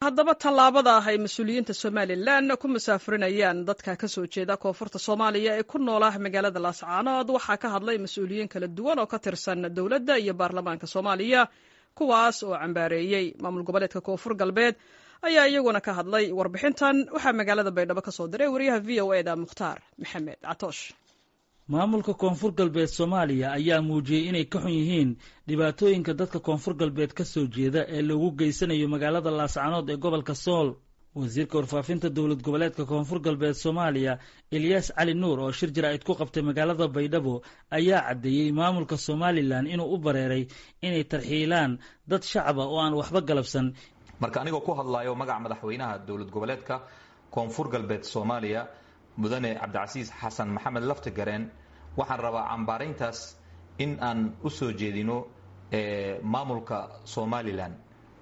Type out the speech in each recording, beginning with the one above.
haddaba tallaabada ah ay mas-uuliyiinta somalilan ku musaafurinayaan dadka ka soo jeeda koonfurta soomaaliya ee ku noola magaalada laascaanood waxaa ka hadlay mas-uuliyiin kala duwan oo ka tirsan dowladda iyo baarlamaanka soomaaliya kuwaas oo cambaareeyey maamul goboleedka koonfur galbeed ayaa iyaguna ka hadlay warbixintan waxaa magaalada baydhabo ka soo diray wariyaha v o eda mukhtaar maxamed catoosh maamulka koonfur galbeed soomaaliya ayaa muujiyey inay ka xun yihiin dhibaatooyinka dadka koonfur galbeed ka soo jeeda ee lagu geysanayo magaalada laascaanood ee gobolka sool wasiirka warfaafinta dowlad goboleedka koonfur galbeed soomaaliya elyaas cali nuur oo shir jaraa'id ku qabtay magaalada baydhabo ayaa caddeeyey maamulka somalilan inuu u bareeray inay tarxiilaan dad shacaba oo aan waxba galabsan marka anigoo ku hadlayo magaca madaxweynaha dowlad goboleedka koonfur galbeed soomaaliya mudane cabdicasiis xasan maxamed laftigareen waxaan rabaa cambaarayntaas in aan u soo jeedino maamulka somalilan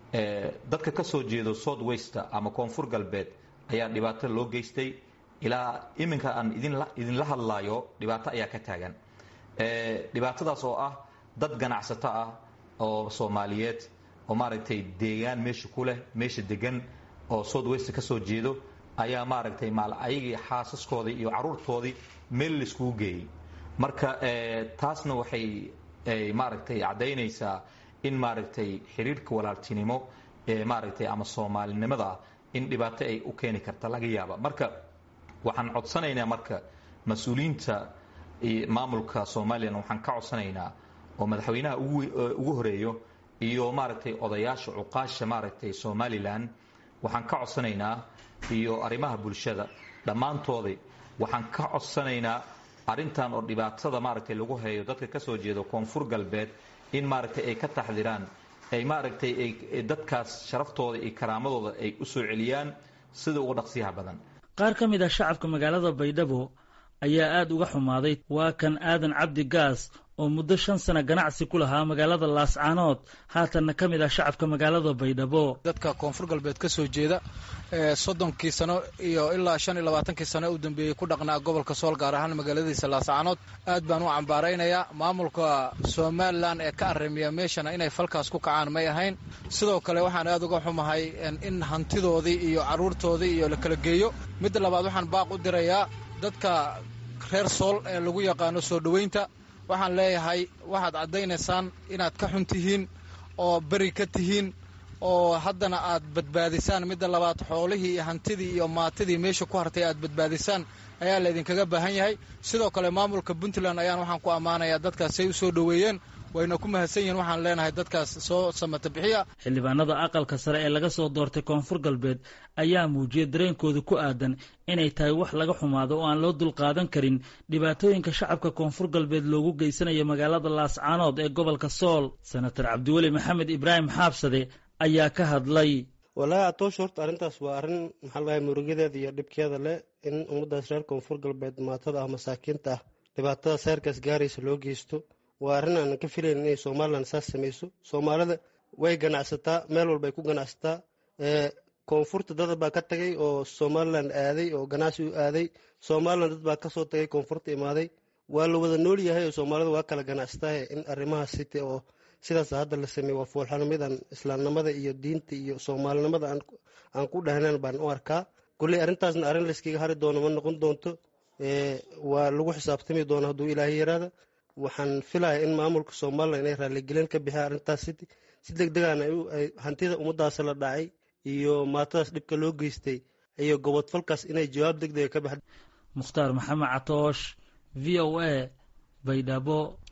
dadka ka soo jeedo south wester ama koonfur galbeed ayaa dhibaato loo geystay ilaa iminka aan idinla hadlaayo dhibaato ayaa ka taagan dhibaatadaas oo ah dad ganacsato ah oo soomaaliyeed oo maaragtay deegaan meesha ku leh meesha degan oo south wester ka soo jeedo ayaa maaragtay maal ayagii xaasaskoodii iyo caruurtoodii meel laiskugu geeyey marka taasna waxay maaragtay caddaynaysaa in maaragtay xiriirka walaaltinimo ee maaragtay ama soomaalinimada in dhibaato ay u keeni karta laga yaaba marka waxaan codsanaynaa marka mas-uuliyiinta maamulka somalilan waxaan ka codsanaynaa oo madaxweynaha ugu horeeyo iyo maaragtay odayaasha cuqaasha maaragtay somalilan waxaan ka codsanaynaa iyo arrimaha bulshada dhammaantooday waxaan ka codsanaynaa arrintan oo dhibaatada maaragtay lagu hayo dadka ka soo jeeda koonfur galbeed in maaragtay ay ka taxdiraan ay maaragtay ay dadkaas sharaftooda iyo karaamadooda ay u soo celiyaan sida uga dhaqsiyaha badan qaar ka mid ah shacabka magaalada baydhabo ayaa aada uga xumaaday waa kan aadan cabdi gaas oo muddo shan sano ganacsi ku lahaa magaalada laascaanood haatanna ka mid ah shacabka magaalada baydhabo dadka koonfur galbeed ka soo jeeda ee soddonkii sano iyo ilaa shan iyo labaatankii sano u dambeeyey ku dhaqnaa gobolka sool gaar ahaan magaaladiisa laascaanood aad baan u cambaaraynayaa maamulka somalilan ee ka arrimiya meeshana inay falkaas ku kacaan may ahayn sidoo kale waxaan aad uga xumahay in hantidoodii iyo carruurtoodii iyo la kala geeyo midda labaad waxaan baaq u dirayaa dadka reer sool ee lagu yaqaano soo dhoweynta waxaan leeyahay waxaad caddaynaysaan inaad ka xun tihiin oo beri ka tihiin oo haddana aad badbaadisaan midda labaad xoolihii iyo hantidii iyo maatidii meesha ku hartay aad badbaadisaan ayaa laydinkaga baahan yahay sidoo kale maamulka puntland ayaan waxaan ku ammaanayaa dadkaasay u soo dhoweeyeen wayna ku mahadsan yihiin waxaan leenahay dadkaas soo samata bixiya xildhibaanada aqalka sare ee laga soo doortay koonfur galbeed ayaa muujiyey dareenkooda ku aadan inay tahay wax laga xumaado oo aan loo dulqaadan karin dhibaatooyinka shacabka koonfur galbeed loogu geysanayo magaalada laascaanood ee gobolka sool senator cabdiweli maxamed ibraahim xaabsade ayaa ka hadlay wallaahi atoosh horta arrintaas waa arrin maxaa lagahay murugadeeda iyo dhibkeeda leh in ummaddaas reer koonfur galbeed maatada ah masaakiinta ah dhibaatada seerkaas gaaraysa loo geysto waa arrin aanan ka filayn inay somalilan saas samayso soomaalida way ganacsataa meel walba ay ku ganacsataa koonfurta dad baa ka tagay oo somalilan aaday oo ganacsi u aaday somalilan dad baa kasoo tagay koonfurta imaaday waa la wada nool yahay oo soomaalida waa kala ganacsatahe in arrimahaas site oo sidaas hadda la sameeye waa foolxanimidan islaamnimada iyo diinta iyo soomaalinimada aan ku dhahnan baan u arkaa kolley arrintaasna arrin layskaga hari doono ma noqon doonto waa lagu xisaabtami doono hadduu ilaahay yaraada waxaan filaya in maamulka somalilan inay raaligelin ka bixiyaan arrintaas si deg degaana hantida ummadaas la dhacay iyo maatadaas dhibka loo geystay iyo gobodfalkaas inay jawaab deg dega ka baxda mukhtaar maxamed catoosh v o a baydhabo